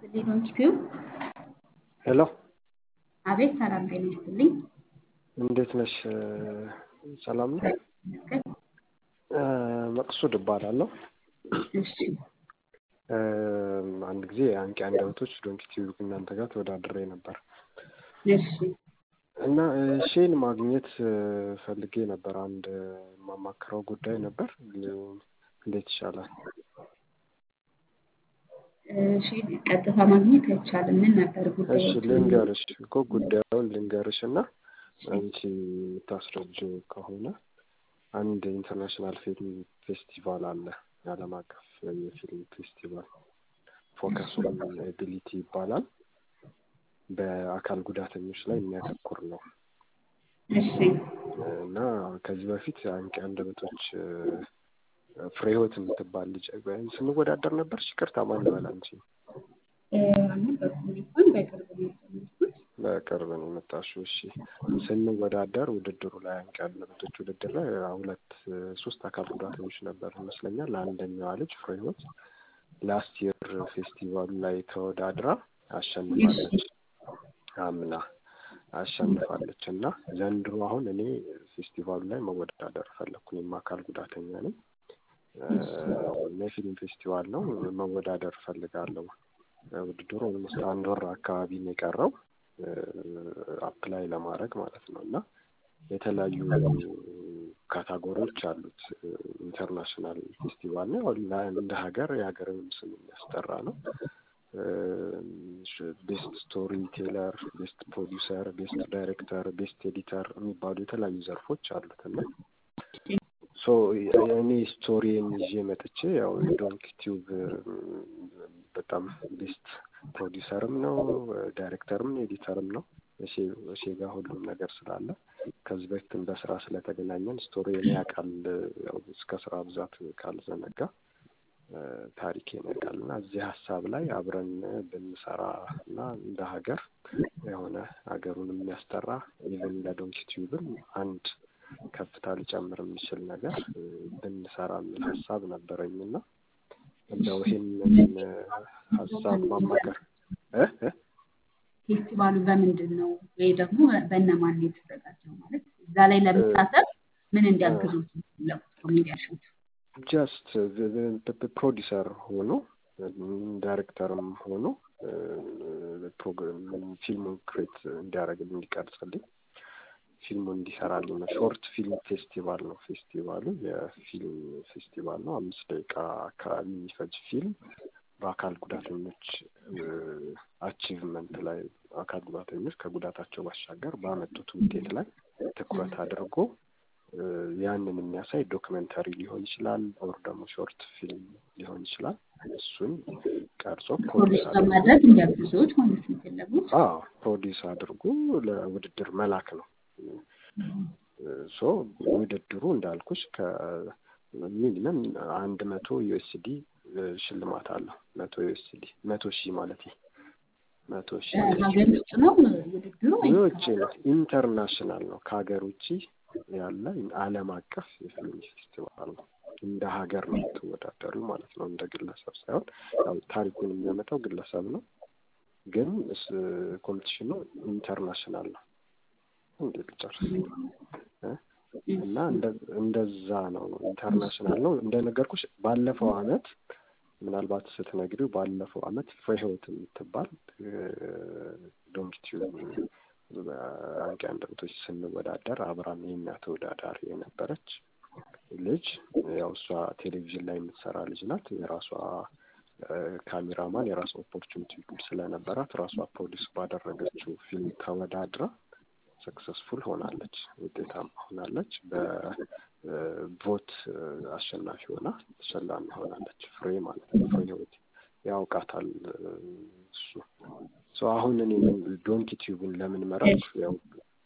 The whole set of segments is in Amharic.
ይስጥልኝ ዶንኪቲዩብ። ሄሎ አቤት ሰላም ጤና ይስጥልኝ። እንዴት ነሽ? ሰላም ነው። ይመስገን። መቅሱድ እባላለሁ። እሺ አንድ ጊዜ አንቂ አንደበቶች ዶንኪቲዩብ እናንተ ጋር ተወዳድሬ ነበር እሺ እና ሼን ማግኘት ፈልጌ ነበር። አንድ የማማክረው ጉዳይ ነበር። እንዴት ይሻላል? እሺ ቀጥታ ማግኘት አይቻልም። ምን ነበር ጉዳዩ? እሺ ልንገርሽ እኮ ጉዳዩን ልንገርሽ እና አንቺ የምታስረጂው ከሆነ አንድ ኢንተርናሽናል ፊልም ፌስቲቫል አለ። የዓለም አቀፍ የፊልም ፌስቲቫል ፎከስ ኦን ኤቢሊቲ ይባላል። በአካል ጉዳተኞች ላይ የሚያተኩር ነው እሺ እና ከዚህ በፊት አንቂ አንደበቶች ፍሬህይወት የምትባል ልጅ ስንወዳደር ነበር። ይቅርታ ማን ልበል አንቺ? አልነበርኩም እንኳን በቅርብ ነው የጀመርኩት። በቅርብ ነው የመጣሽው። እሺ ስንወዳደር ውድድሩ ላይ አንቂ አንደበቶች ውድድር ላይ ሁለት ሶስት አካል ጉዳተኞች ነበር ይመስለኛል። አንደኛዋ ልጅ ፍሬህይወት ላስት ይር ፌስቲቫሉ ላይ ተወዳድራ አሸንፋለች። አምና አሸንፋለች እና ዘንድሮ አሁን እኔ ፌስቲቫሉ ላይ መወዳደር ፈለግኩ። እኔም አካል ጉዳተኛ ነኝ። የፊልም ፌስቲቫል ነው። መወዳደር እፈልጋለሁ። ውድድሩ ኦልሞስት አንድ ወር አካባቢ ነው የቀረው አፕላይ ለማድረግ ማለት ነው እና የተለያዩ ካታጎሪዎች አሉት። ኢንተርናሽናል ፌስቲቫል ነው። እንደ ሀገር የሀገርንም ስም የሚያስጠራ ነው። ቤስት ስቶሪ ቴለር፣ ቤስት ፕሮዲውሰር፣ ቤስት ዳይሬክተር፣ ቤስት ኤዲተር የሚባሉ የተለያዩ ዘርፎች አሉት እና ሶ እኔ ስቶሪን ይዤ መጥቼ ያው ዶንኪ ቲዩብ በጣም ቤስት ፕሮዲውሰርም ነው ዳይሬክተርም ኤዲተርም ነው። እሺ ጋር ሁሉም ነገር ስላለ ከዚህ በፊትም በስራ ስለተገናኘን ስቶሪ እኔ ያውቃል ያው እስከ ስራ ብዛት ካልዘነጋ ታሪኬን ያውቃል እና እዚህ ሀሳብ ላይ አብረን ብንሰራ እና እንደ ሀገር የሆነ ሀገሩን የሚያስጠራ ኢቨን ለዶንኪ ቲዩብም አንድ ከፍታ ሊጨምር የሚችል ነገር ብንሰራ የሚል ሀሳብ ነበረኝ እና እንደው ይሄንን ሀሳብ ማማከር ፌስቲቫሉ በምንድን ነው ወይ ደግሞ በእነማን ነው የተዘጋጀው? ማለት እዛ ላይ ለመሳተፍ ምን እንዲያግዙት እንዲያሹት ጀስት ፕሮዲሰር ሆኖ ዳይሬክተርም ሆኖ ፊልሙን ክሬት እንዲያደርግ እንዲቀርጽልኝ ፊልሙ እንዲሰራልኝ ነው። ሾርት ፊልም ፌስቲቫል ነው። ፌስቲቫሉ የፊልም ፌስቲቫል ነው። አምስት ደቂቃ አካባቢ የሚፈጅ ፊልም በአካል ጉዳተኞች አቺቭመንት ላይ አካል ጉዳተኞች ከጉዳታቸው ባሻገር ባመጡት ውጤት ላይ ትኩረት አድርጎ ያንን የሚያሳይ ዶክመንተሪ ሊሆን ይችላል፣ ኦር ደግሞ ሾርት ፊልም ሊሆን ይችላል። እሱን ቀርጾ ፕሮዲስ በማድረግ እንዲያግዙት ማለት ነው የፈለጉት። አዎ ፕሮዲስ አድርጎ ለውድድር መላክ ነው። ሶ ውድድሩ እንዳልኩሽ ከሚኒመም አንድ መቶ ዩኤስዲ ሽልማት አለው። መቶ ዩኤስዲ መቶ ሺህ ማለት ነው። መቶ ሺህ ሀገር ውስጥ ነው ውድድሩ ውጭ ነው። ኢንተርናሽናል ነው። ከሀገር ውጭ ያለ ዓለም አቀፍ የፊልም ፌስቲቫል ነው። እንደ ሀገር ነው የምትወዳደሩ ማለት ነው። እንደ ግለሰብ ሳይሆን ያው ታሪኩን የሚያመጣው ግለሰብ ነው፣ ግን ኮምፒቲሽኑ ኢንተርናሽናል ነው። እንዴት ልጨርስ እና እንደዛ ነው። ኢንተርናሽናል ነው እንደነገርኩሽ። ባለፈው አመት ምናልባት ስትነግሪው ባለፈው አመት ፍሬህይወት የምትባል ዶንኪቲዩብ አንቂ አንደበቶች ስንወዳደር አብራም የኛ ተወዳዳሪ የነበረች ልጅ ያው እሷ ቴሌቪዥን ላይ የምትሰራ ልጅ ናት። የራሷ ካሜራማን የራሷ ኦፖርቹኒቲ ስለነበራት ራሷ ፕሮዲስ ባደረገችው ፊልም ተወዳድራ ሰክሰስፉል ሆናለች፣ ውጤታማ ሆናለች። በቮት አሸናፊ ሆና ተሸላሚ ሆናለች። ፍሬ ማለት ነው። ፍሬ ህይወት ያውቃታል እሱ ሰው አሁን እኔ ዶንኪ ቲዩብን ለምን መረጥኩ? ያው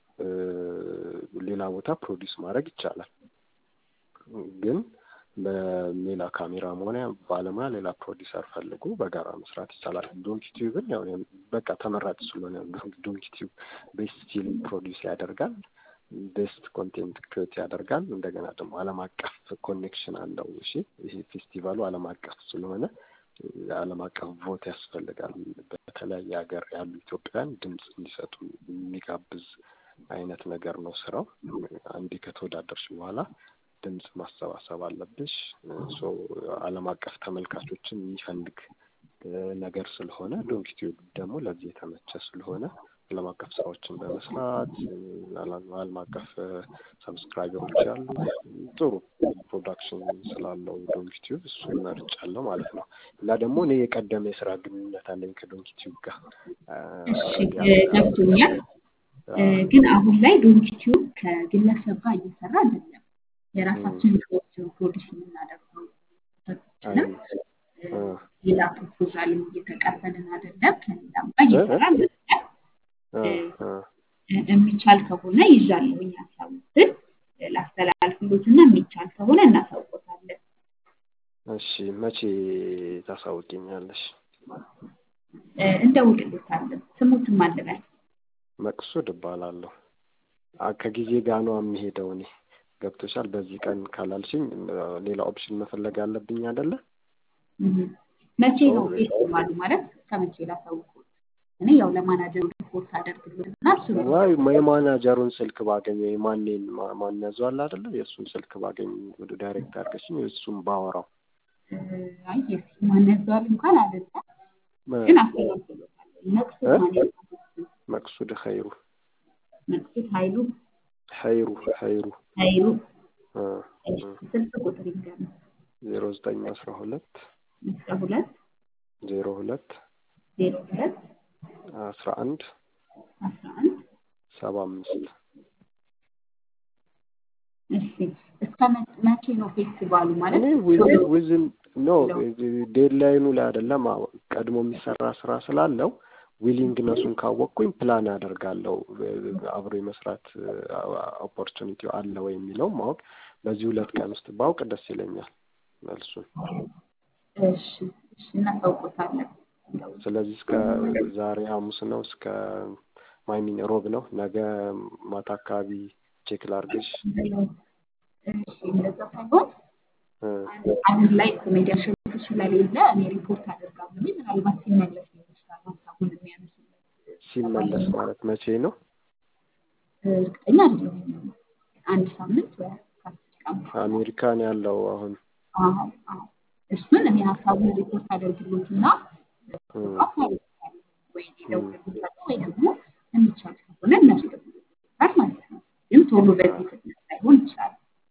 ሌላ ቦታ ፕሮዲስ ማድረግ ይቻላል፣ ግን በሌላ ካሜራ ሆነ ባለሙያ ሌላ ፕሮዲሰር ፈልጎ በጋራ መስራት ይቻላል። ዶንኪ ቲዩብን ያው በቃ ተመራጭ ስለሆነ ዶንኪ ቲዩብ ቤስት ፊልም ፕሮዲስ ያደርጋል፣ ቤስት ኮንቴንት ክሬት ያደርጋል። እንደገና ደግሞ ዓለም አቀፍ ኮኔክሽን አለው። እሺ ይሄ ፌስቲቫሉ ዓለም አቀፍ ስለሆነ የዓለም አቀፍ ቮት ያስፈልጋል። በተለያየ ሀገር ያሉ ኢትዮጵያውያን ድምፅ እንዲሰጡ የሚጋብዝ አይነት ነገር ነው ስራው። አንዴ ከተወዳደርሽ በኋላ ድምፅ ማሰባሰብ አለብሽ። ሶ ዓለም አቀፍ ተመልካቾችን የሚፈልግ ነገር ስለሆነ ዶንኪቲዩብ ደግሞ ለዚህ የተመቸ ስለሆነ ዓለም አቀፍ ስራዎችን በመስራት ዓለም አቀፍ ሰብስክራይበሮች ያሉ ጥሩ ፕሮዳክሽን ስላለው ዶንኪቲዩብ እሱን መርጫለሁ ማለት ነው። እና ደግሞ እኔ የቀደመ የስራ ግንኙነት አለኝ ከዶንኪቲዩብ ጋር ገብቶኛል። ግን አሁን ላይ ዶንኪቲዩብ ከግለሰብ ጋር እየሰራ አይደለም። የራሳችን ሰዎች ፕሮዲስ የምናደርገው ሰርችንም ሌላ ፕሮፖዛልም እየተቀበልን አይደለም። ከሌላም ጋር እየሰራ አይደለም። የሚቻል ከሆነ ይዣለሁኝ ሀሳቡትን ላስተላልፍሎትና የሚቻል ከሆነ እናሳውቆታለን። እሺ መቼ ታሳውቂኛለሽ? እንደውልሎታለን። ስሙትም አልበል መቅሱድ እባላለሁ። ከጊዜ ጋር ነው የሚሄደው። እኔ ገብቶሻል። በዚህ ቀን ካላልሽኝ ሌላ ኦፕሽን መፈለግ አለብኝ አይደለ? መቼ ነው ፌስቲቫሉ ማለት ከመቼ ላሳውቁት? እኔ ያው ለማናጀሩ ሪፖርት አደርግልትና እሱ ወይ የማናጀሩን ስልክ ባገኝ ወይ ማንን ማን ያዟል አይደለ? የእሱን ስልክ ባገኝ ወደ ዳይሬክት አድርገሽኝ እሱን ባወራው አይ ማን ያዟል እንኳን አይደለም ግን አስተላልፍሎታለሁ። መቅሱድ ማለት መቅሱድ ኸይሩ መቅሱድ ኃይሉ ኸይሩ ኸይሩ ኃይሉ እ ስልክ ቁጥር ይንገር ዜሮ ዘጠኝ አስራ ሁለት አስራ ሁለት ዜሮ ሁለት ዜሮ ሁለት አስራ አንድ አስራ አንድ ሰባ አምስት እሺ እስከ መቼ ነው ፌስቲቫሉ ማለት እኔ ዊዝን ኖ ዴድላይኑ ላይ አይደለም ቀድሞ የሚሰራ ስራ ስላለው ዊሊንግነሱን ካወቅኩኝ ፕላን አደርጋለሁ አብሮ የመስራት ኦፖርቹኒቲው አለ ወይ የሚለው ማወቅ በዚህ ሁለት ቀን ውስጥ ባውቅ ደስ ይለኛል መልሱን እሺ እሺ እናሳውቆታለን ስለዚህ እስከ ዛሬ ሐሙስ ነው እስከ ማይሚን ሮብ ነው ነገ ማታ አካባቢ ቼክ ላርግሽ እሺ እንደዛ ሳይሆን አሁን ላይ ኮሜዲያን ሸቱ ስለሌለ እኔ ሪፖርት አደርጋለሁ ምናልባት ሲመለስ ሊሆን ይችላል ሀሳቡን የሚያነሱለት ሲመለስ ማለት መቼ ነው እርግጠኛ አይደለሁም አንድ ሳምንት ወይ ከአስር ቀን አሜሪካን ያለው አሁን አዎ አዎ እሱን እኔ ሀሳቡን ሪፖርት አደርግሎትና ወይ ደውልለታለሁ ወይ ደግሞ የሚቻል ከሆነ እነሱ ይደውሉለታል ማለት ነው። ግን ቶሎ በዚህ ፍጥነት ላይሆን ይችላል።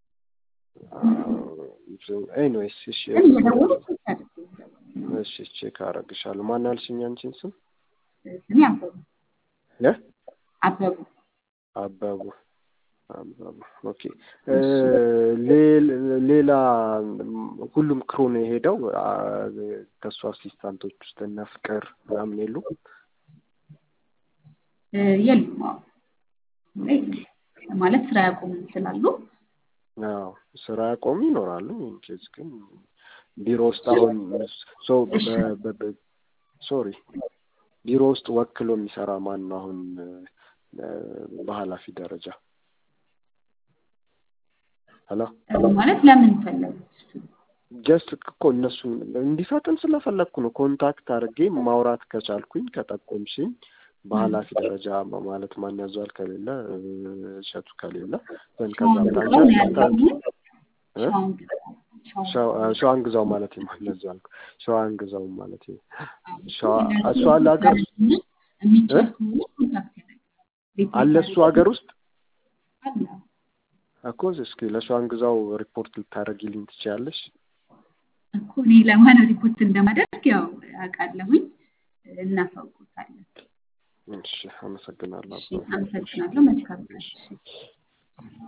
ኤኒዌይስ እሺ ግን እየደወሉ ቼክ አድርጉ። እሺ ቼክ አደርግሻለሁ። ማን አልሽኝ አንቺን ስም? ስሜ አበቡ እ አበቡ አበቡ አበቡ ኦኬ። ሌላ ሁሉም ክሩ ነው የሄደው ከእሱ አሲስታንቶች ውስጥ እነ ፍቅር ምናምን የሉ የሉም። አዎ ማለት ስራ ያቆሙ ስላሉ አዎ ስራ ያቆሙ ይኖራሉ። ኢንኬዝ ግን ቢሮ ውስጥ አሁን ሰው ሶሪ ቢሮ ውስጥ ወክሎ የሚሰራ ማን ነው አሁን በኃላፊ ደረጃ? ሄሎ ማለት ለምን ፈለጉት? ጀስት እኮ እነሱ እንዲፈጥን ስለፈለግኩ ነው። ኮንታክት አድርጌ ማውራት ከቻልኩኝ ከጠቆምሽኝ በኃላፊ ደረጃ ማለት ማን ያዘዋል ከሌለ እሸቱ ከሌለ ዘን ከዛ ሸዋን ግዛው ማለት ማን ያዘዋል ሸዋን ግዛው ማለት እሱ አለ ሀገር አለ እሱ ሀገር ውስጥ እኮ እስኪ ለሸዋን ግዛው ሪፖርት ልታደርጊልኝ ትችያለሽ? እኮ እኔ ለማን ሪፖርት እንደማደርግ ያው አውቃለሁኝ፣ እናሳውቆታለን። እሺ፣ አመሰግናለሁ። አመሰግናለሁ። መልካም ቀን።